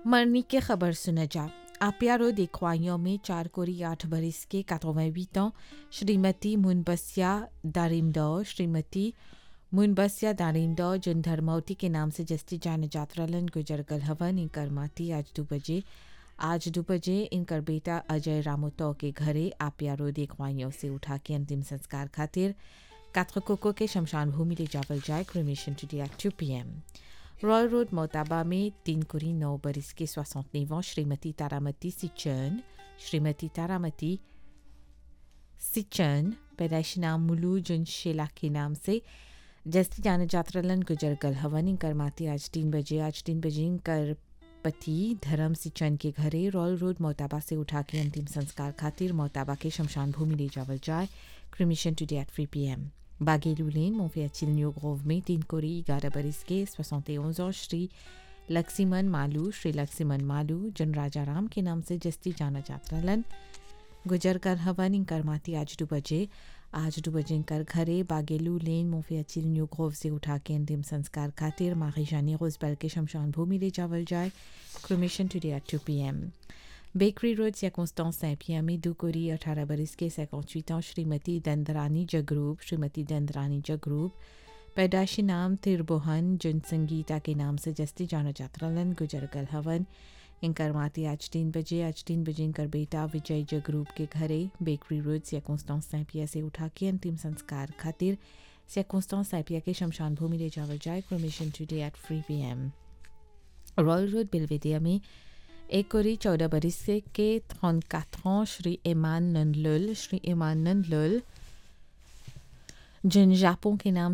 मरनी की खबर सुना जा आपियारो देखवाइयों में चार कोरी आठ बरिस के 88 ans श्रीमती मुनबसिया दारिमदौ श्रीमती मुनबसिया दारिमदौ जिन धर्मवती के नाम से जस्ती जान जात्रालन गुजर गल हवन इनकर माती आज दो बजे आज दो बजे इनकर बेटा अजय रामोतो के घरे आपियारो देखवाइयों से उठा के अंतिम संस्कार खातिर कात्रकोको के शमशान भूमि ले जावल जाए cremation today at two P M royal road मोताबा में तीन कुरी नौ बरिस के सोसठ श्रीमती तारामती सिचन श्रीमती तारामती सिचन पैदाइशी नाम मुलू जुन शेला के नाम से जस्ती जान जात्रालन गुजर गल हवन इनकर माती आज तीन बजे आज तीन बजे इनकर पति धर्म सिचन के घरे रॉयल रोड मोताबा से उठा के अंतिम संस्कार खातिर मोताबा के शमशान भूमि ले जावल जाए cremation today at three P M बागेलू लेन मोफियाचिल न्यू ग्रोव में तीन कोरी ग्यारह बरिस के सोसठ और श्री लक्ष्मण मालू श्री लक्ष्मण मालू जन राजा राम के नाम से जस्ती जाना जात्रालन गुजर कर हवन इनकर माती आज दो बजे आज दो बजे इनकर घरे बागेलू लेन मोफियाचिल न्यू ग्रोव से उठा के अंतिम संस्कार खातिर माखिशानी रोजबल के शमशान भूमि ले जावल जाए cremation today at two P M bakery road circonstance Saint-Pierre में दुकोरी अठारह बरिस के 58 ans श्रीमती दंदरानी जगरूप श्रीमती दंदरानी जगरूप पैदाशी नाम तिरबोहन जिन संगीता के नाम से जस्ती जाना जात्रालन गुजर गल हवन इनकर माती आज तीन बजे आज तीन बजे इनकर बेटा विजय जगरूप के घरे बेकरी रोड circonstance Saint-Pierre से उठा के अंतिम संस्कार खातिर circonstance Saint-Pierre के शमशान भूमि ले जावल जाए cremation today at three P M royal road बिलवेदिया में एक कोरी चौदह बरिस से के trente quatre ans श्री ईमान नंदलुल श्री ईमान नंदलुल जिन जापों के नाम